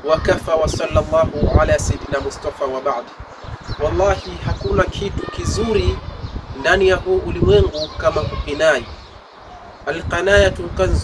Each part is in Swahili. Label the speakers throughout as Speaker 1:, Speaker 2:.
Speaker 1: wakafa wa sallallahu ala sayidina Mustafa wa ba'd. Wallahi, hakuna kitu kizuri ndani ya huu ulimwengu kama kukinai. Alqanayatu kanzu,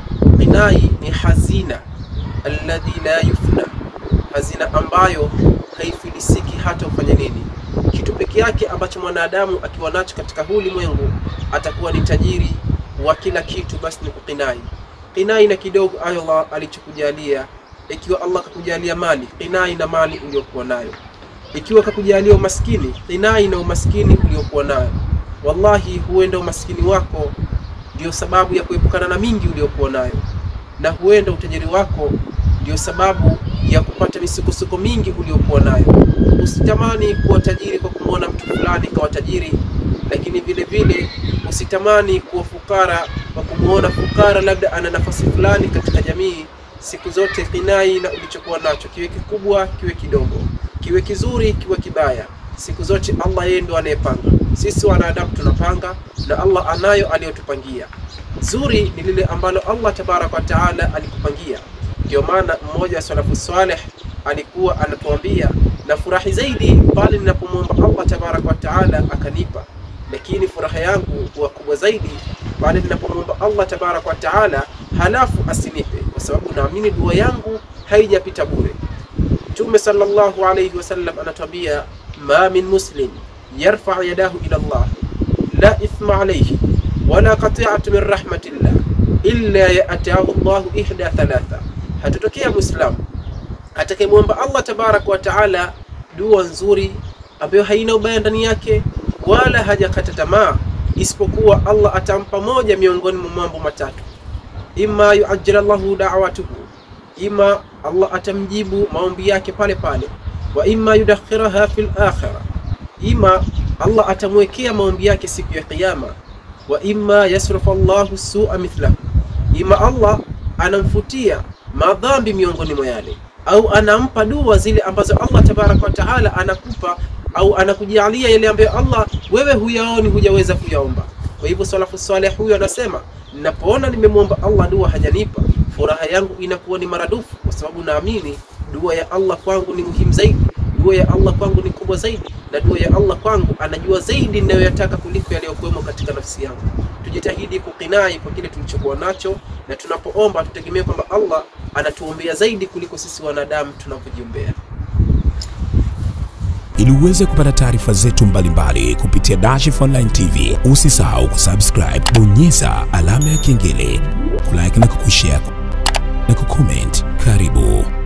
Speaker 1: kinai ni hazina alladhi la yufna, hazina ambayo haifilisiki hata ufanye nini. Kitu peke yake ambacho mwanadamu akiwa nacho katika huu ulimwengu atakuwa ni tajiri wa kila kitu, basi ni kukinai. Kinai na kidogo Allah alichokujalia. Ikiwa Allah kakujalia mali, kinai na mali uliyokuwa nayo. Ikiwa kakujalia umaskini, kinai na umaskini uliokuwa nayo. Wallahi, huenda umaskini wako ndio sababu ya kuepukana na mingi uliokuwa nayo, na huenda utajiri wako ndio sababu ya kupata misukosuko mingi uliokuwa nayo. Usitamani kuwa tajiri kwa kumwona mtu fulani kawa tajiri, lakini vile vile usitamani kuwa fukara kwa kumwona fukara labda ana nafasi fulani katika jamii. Siku zote kinai na ulichokuwa nacho, kiwe kikubwa kiwe kidogo, kiwe kizuri kiwe kibaya, siku zote Allah yeye ndo anayepanga. Sisi wanadamu tunapanga na Allah anayo aliyotupangia. Zuri ni lile ambalo Allah tabaraka wa taala alikupangia. Ndio maana mmoja wa salafu saleh alikuwa anatuambia, na furahi zaidi pale ninapomwomba Allah tabaraka wa taala akanipa, lakini furaha yangu huwa kubwa zaidi pale ninapomwomba Allah tabaraka wa taala halafu asinipe, kwa sababu naamini dua yangu haijapita bure. Mtume sallallahu alayhi wasallam anatuambia, ma min muslim yarfa yadahu ila Allah la ithma alayhi wala qati'atu min rahmatillah illa ya'tahu Allahu ihda thalatha, hatutokea muislamu atakayemwomba Allah tabaraka wa taala dua nzuri ambayo haina ubaya ndani yake wala hajakata tamaa, isipokuwa Allah atampa moja miongoni mwa mambo matatu: imma yuajjil Allahu da'watuhu, ima Allah atamjibu maombi yake pale pale, wa imma yudakhiraha fil akhirah, ima Allah atamwekea maombi yake siku ya Kiyama, wa imma yasrufu Allahu su'a mithlahu, ima Allah anamfutia madhambi miongoni mwa yale au anampa dua zile ambazo Allah tabaraka wa taala anakupa au anakujalia yale ambayo Allah wewe huyaoni, hujaweza kuyaomba. Kwa hivyo salafu saleh huyo anasema, ninapoona nimemwomba Allah dua hajanipa, furaha yangu inakuwa ni maradufu, kwa sababu naamini dua ya Allah kwangu ni muhimu zaidi, dua ya Allah kwangu ni kubwa zaidi, na dua ya Allah kwangu anajua zaidi ninayoyataka kuliko yaliyokuwemo katika nafsi yangu. Tujitahidi kukinai kwa kile tulichokuwa nacho, na tunapoomba tutegemee kwamba Allah anatuombea zaidi kuliko sisi wanadamu tunavyojiombea.
Speaker 2: Ili uweze kupata taarifa zetu mbalimbali kupitia Dashif Online TV, usisahau kusubscribe, bonyeza alama ya kengele, kulike na kukushare na kucomment. Karibu.